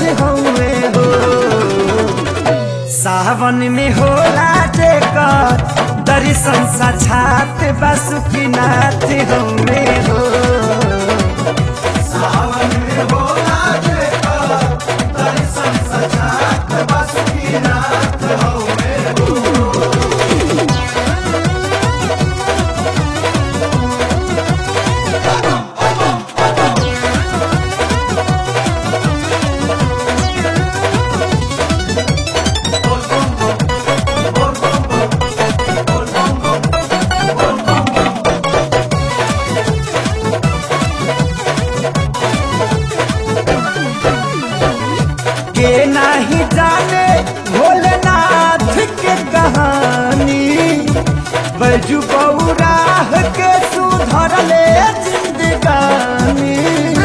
हौवे हो सावन में होला जेकर दर्शन साक्षात बासुकीनाथ हौवे हो सावन में होला जेकर दर्शन साक्षात बासुकीनाथ हौवे हो के नाही जाने भोलेनाथ के कहानी बैजू बौराह के सुधरले जिंदगानी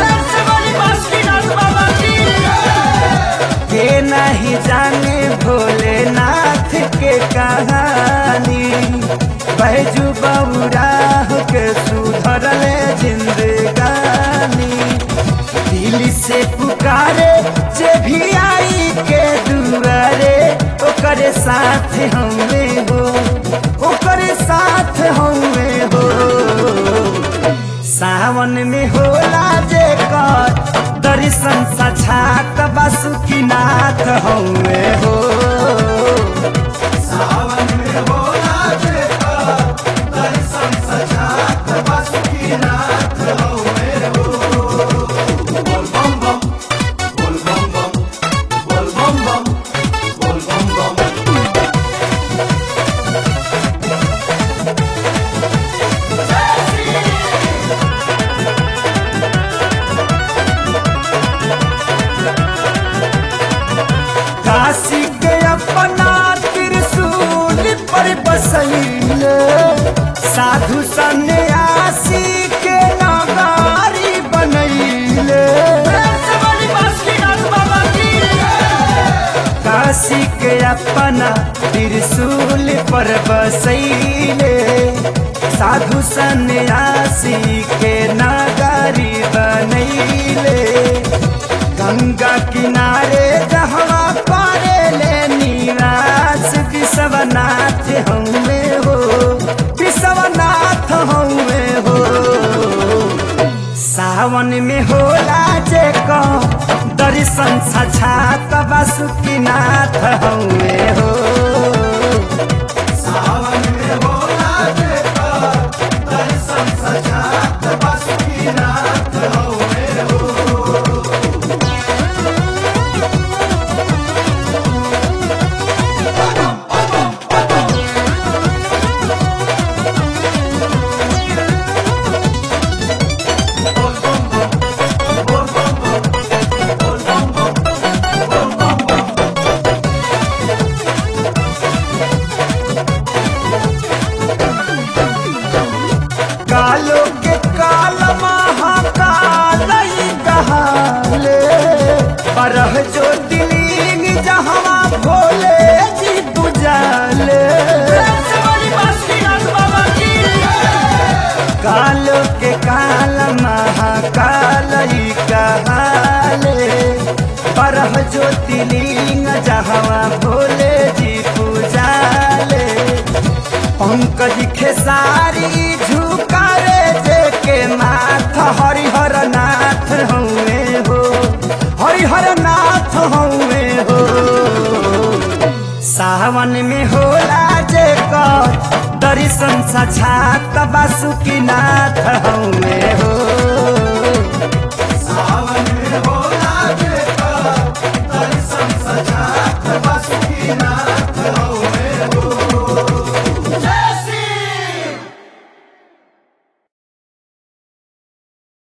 के नहीं जाने भोलेनाथ के कहानी बैजू बौराह के सुधरले जिंदगानी दिल से पुकारे जे भी आई के दुआरे ओकरे साथ हमें हो ओकरे साथ हमें हो सावन में होला जे कर दर्शन साक्षात बासुकीनाथ हमें हो सावन में होला जेकर दर्शन साक्षात बासुकीनाथ हौवे हो बोल बम बम बोल बम बम बोल बम बम बोल बम बम काशी के अपना त्रिशूल पर बसैले साधु सन्यासी के नगारी बनैले काशी के अपना त्रिशूल पर बसैले साधु सन्यासी के नगारी बनैले गंगा किनारे जहवा पारे ले निवास विश्वनाथ हमें हो विश्वनाथ हमें हो सावन में होला जे को दर्शन साक्षात बासुकीनाथ हमें हो सावन में होला जेकर दर्शन साक्षात बासुकीनाथ हौवे हो कालो के काल महाकाल ही कहाले बरह जो दिलिंग जहवा भोले जी बुझाले कालो के काल महाकाल ही कहाले बरह जो दिलिंग जहवा भोले जी पूजाले पंकज खेसारी झुकारे देके माथ हरिहर नाथ हौवे हो हरिहर नाथ हौवे हो सावन में होला जे कर दर्शन साक्षात बासुकीनाथ हौवे हो